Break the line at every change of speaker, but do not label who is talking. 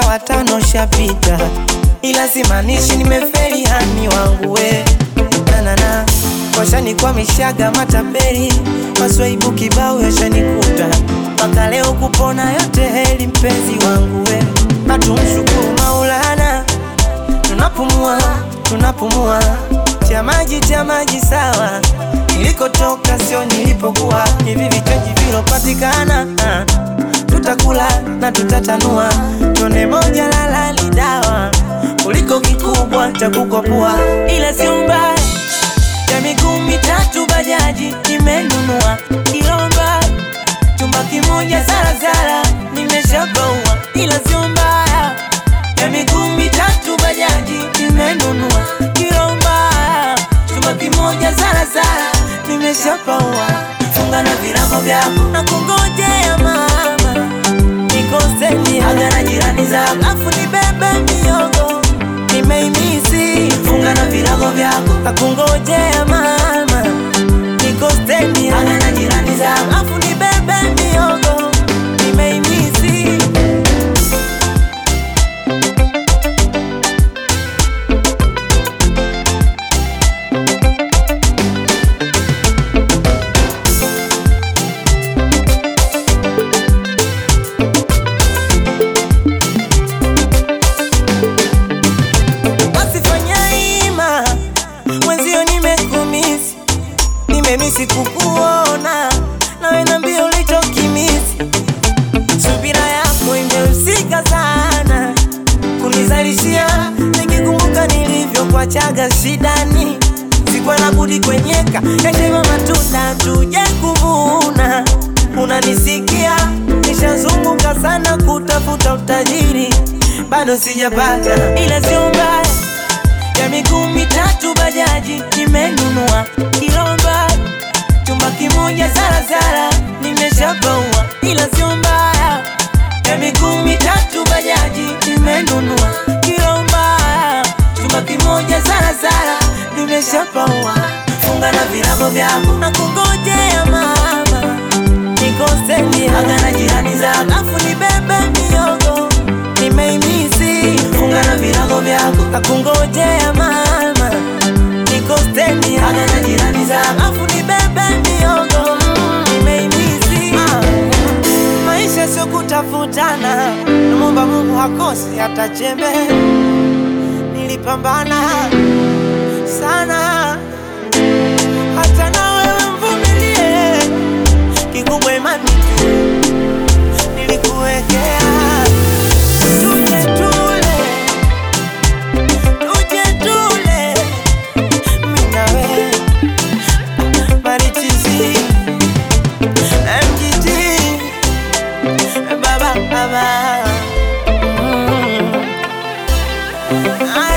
watano shapita, ila simaanishi nimefeli hani wangu we nanana washanikwamishaga matapeli, maswaibu kibao yashanikuta, mpaka leo kupona yote heli, mpenzi wangu we, hatumshukuru Maulana, tunapumua tunapumua, tia maji tia maji sawa, nilikotoka sio nilipokuwa, hivi vichaji vilopatikana ah, tutakula na tutatanua, tone moja lala ni dawa kuliko kikubwa cha kukopua, ila sio mbaya ya miguu mitatu bajaji nimenunua Kilomba, chumba kimoja zarazara nimeshabaua, ila sio mbaya ya miguu mitatu bajaji nimenunua Kilomba, chumba kimoja zarazara nimeshabaua. Funga na virago vyako na kungojea mama, nikoseni aga na jirani zako, afu nibebe miogo nimeimisi. Funga na virago vyako na kungojea mama, nikoseni aga na jirani zako, afu nibebe miogo nimeimisi. Basi fanya ima mwenzio, nimekumisi nimemisi kukuona, nawe nambia ulichokimisi. Subira yako imehusika sana kunizalishia, nikikumbuka nilivyokuachaga shidani, sikuwa na budi kwenyeka yashema matunda tuje kuvuna. Unanisikia, nishazunguka sana kutafuta utajiri, bado sijapata, ila sio mbaya ya miguu mitatu bajaji nimenunua Kilomba, chumba kimoja zarazara nimeshabaua, ila sio mbaya ya miguu mitatu bajaji nimenunua Kilomba, chumba kimoja zarazara nimeshabaua. Funga na virago vyako na kungojea mama, nikoseni aga na jirani zako, afu nibebe miogo nimeimisi. Funga na virago vyako na kungojea mama, nikoseni aga na jirani zako, afu nibebe miogo mm, nimeimisi. Ah, maisha sio kutafutana, namwomba Mungu hakosi hata chembe. Nilipambana sana hata na wewe mvumilie, kikubwa imani tu nilikuwekea. Tuje tule, tuje tule, mimi na wewe Marichizi, MGT, baba baba, mm.